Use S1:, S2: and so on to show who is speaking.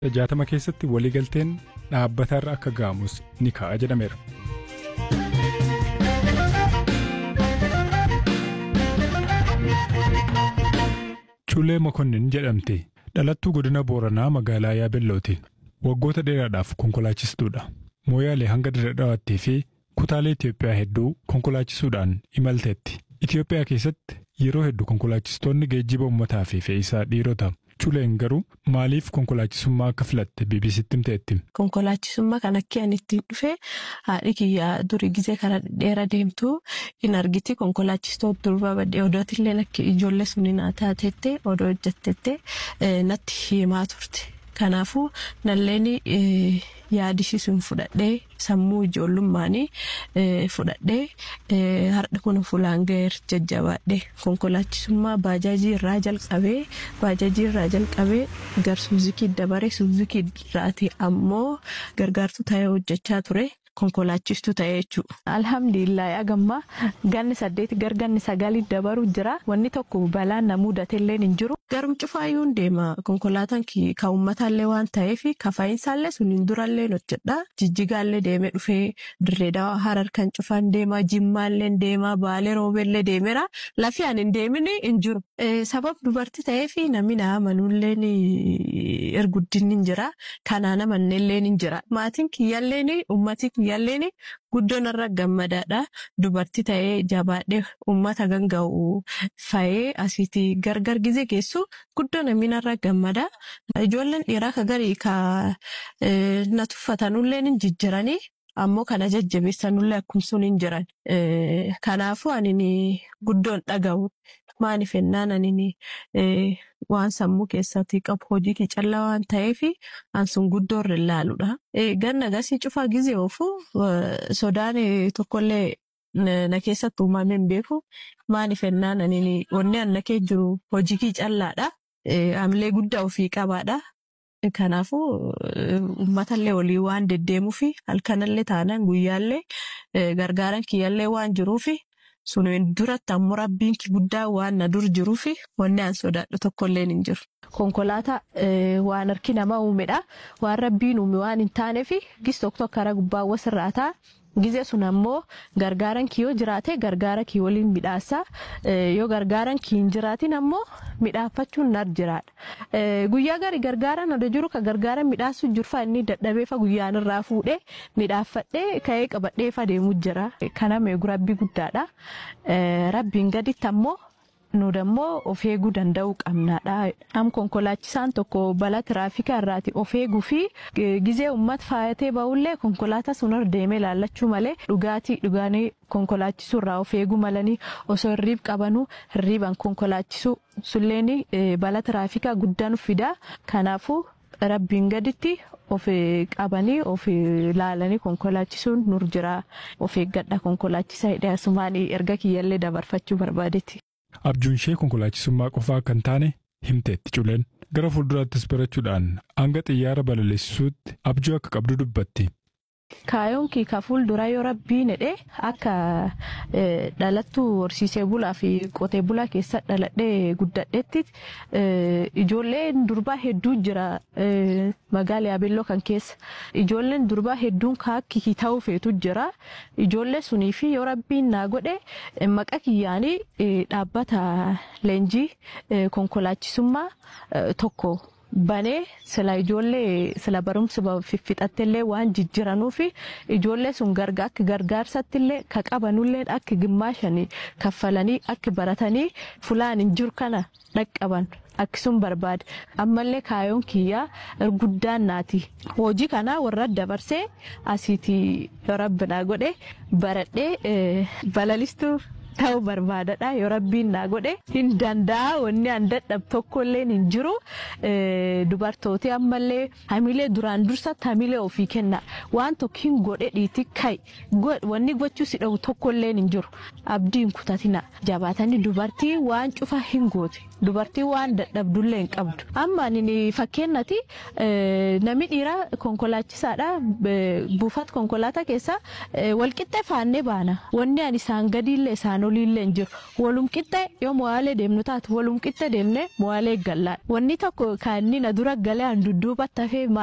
S1: jaatama keessatti waliigalteen dhaabbatarra akka ga'amus ni ka'a jedhameera. Culee Mokonnin jedhamti dhalattuu godina Booranaa magaalaa Yaabellooti. Waggoota dheeraadhaaf konkolaachistuudha. Mooyaalee hanga Dirredhawaattii fi kutaalee Itoophiyaa hedduu konkolaachisuudhaan imalteetti. Itoophiyaa keessatti yeroo hedduu konkolaachistoonni geejjiba uummataa fi fe'iisaa dhiirota. Culeen garuu maaliif konkolaachisummaa akka filatte BBCtti himteetti.
S2: Konkolaachisummaa kan akka ani ittiin dhufe haadhi kiyyaa durii gizee karaa dheeraa deemtu hin argiti konkolaachistoota durba baddee odootillee akka ijoollee suni naa taatettee odoo hojjettettee natti himaa turte. Kanaafuu nalleen yaadisiisuun fudhadhee sammuu ijoollummaanii fudhadhee har'a kun fuulaan ga'eer jajjabaadhee konkolaachisummaa baajaajii irraa jalqabee baajaajii irraa jalqabee gar suuzikii dabaree suuzikii irraati ammoo gargaartuu ta'ee hojjechaa ture. Konkolaachistuu ta'ee jechuudha. Alhamdulillah agamma ganni saddeeti gar ganni sagalii dabaru jira. Wanni tokko balaan na mudatellee hin jiru. Garum cufaayyuu deema. Konkolaataan kan uummataallee waan ta'eef kafa'insaallee suniin durallee hojjedha. Jijjigaallee deemee dhufee dirree dawaa harar kan cufaan deema. Jimmaallee deema. Baalee roobeellee deemeera. Lafi ani hin deemin hin jiru. Sabab dubartii ta'eef namni na amanuullee erguddinni hin jira. Kanaan amannellee hin jira. Maatiin kiyyaallee uummatii kiyyaalleen guddoon irra gammadaadha. Dubartii ta'ee jabaadhee uummata ganga'u fa'ee asiitii gargar gizee geessu guddoo namni irra gammada. Ijoolleen dhiiraa ka garii ka na tuffatanullee ni jijjiiranii ammoo kana jajjabeessanullee akkumsuun hin jiran. Kanaafuu ani guddoon dhaga'u. Maaliif ennaan ani waan sammuu keessatti qabu hojii kee callaa waan ta'eef an sun guddoo irra ilaaluudha. Ganna gasii cufaa gizee oofu sodaan tokkollee na keessatti uumamee hin beeku. Maaliif ennaan ani wanni anna kee jiru hojii kee callaadha. Hamilee guddaa ofii qabaadha. Kanaafuu uummatallee olii waan deddeemuufi halkanallee taanaan guyyaallee gargaaran kiyyaallee waan jiruufi. Suniin duratti ammoo rabbiin guddaa waan na dur jiruufi wanni an sodaadhu tokkollee hin jiru. Konkolaataa waan harki namaa uumedha. Waan rabbiin uume waan hin taaneef gis tokko karaa gubbaa wasirraa ta'a. Gizee sun ammoo gargaaran kii yoo jiraate gargaara kii waliin midhaasa. Yoo gargaaran kii hin jiraatin ammoo midhaafachuun nar jiraadha. Guyyaa gari gargaaran odoo jiru ka gargaaran midhaasuu jirfa inni dadhabeefa guyyaan irraa fuudhee midhaaffadhee ka'ee qabadheefa deemuu jira. Kana meegu rabbii guddaadha. Rabbiin gaditti ammoo nu dammoo of eeguu danda'uu qabnaadha. Am konkolaachisaan tokko balaa tiraafikaa irraati of eeguu fi gizee uummata faayatee ba'ullee konkolaataa sun irra deemee laallachuu malee dhugaatii dhugaanii konkolaachisuu irraa of eeguu malanii osoo hirriib qabanuu hirriiban konkolaachisuu sulleen balaa tiraafikaa guddaan fida. Kanaafuu rabbiin gaditti of qabanii of laalanii konkolaachisuun nur jira. Of eeggadha konkolaachisaa hidhee asumaan erga kiyyallee dabarfachuu barbaadetti.
S1: Abjuun ishee konkolaachisummaa qofaa kan taane himteetti culeen gara fuulduraattis barachuudhaan hanga xiyyaara balaleessisuutti abjuu akka qabdu dubbatti.
S2: Kaayoon kii ka fuulduraa yoo rabbiin hidhee akka dhalattuu horsiisee bulaa fi qotee bulaa keessa dhaladhee guddadheetti ijoolleen durbaa hedduu jira magaala yaabelloo kan keessa. Ijoolleen durbaa hedduun kaakkii ta'uu feetu jira. Ijoollee sunii fi yoo rabbiin naa godhe maqa kiyyaanii dhaabbata leenjii konkolaachisummaa tokko. banee sila ijoollee sila barumsa fixattillee waan jijjiranuuf ijoollee sun gargaa akka gargaarsattillee ka qabanullee akka gimmaashanii kaffalanii akka baratanii fulaan hin jiru kana dhaqqaban akkasuma barbaade ammallee kaayoon kiyyaa guddaan naati hojii kana warra dabarsee asiitii yoo rabbinaa godhe baradhee balalistuu. ta'uu barbaadadha yoo rabbiin naa godhe hin danda'a wanni an dadhab tokkollee hin jiru dubartooti ammallee hamilee duraan dursatti hamilee ofii kenna waan tokko hin godhe dhiiti kai wanni gochuu si dhawu tokkollee hin jiru abdiin kutatina jabaatanii dubartii waan cufa hin goote dubartiin waan dadhabdullee hin qabdu. Amma ani fakkeenyati namni dhiiraa konkolaachisaadha buufata konkolaataa keessa walqixxee faannee baana. Wanni ani isaan gadiillee isaan oliillee hin jiru. Walum qixxee yoo mo'aalee deemnu taatu walum qixxee deemnee mo'aalee gallaan. Wanni tokko kan inni na dura galee an dudduubatti hafee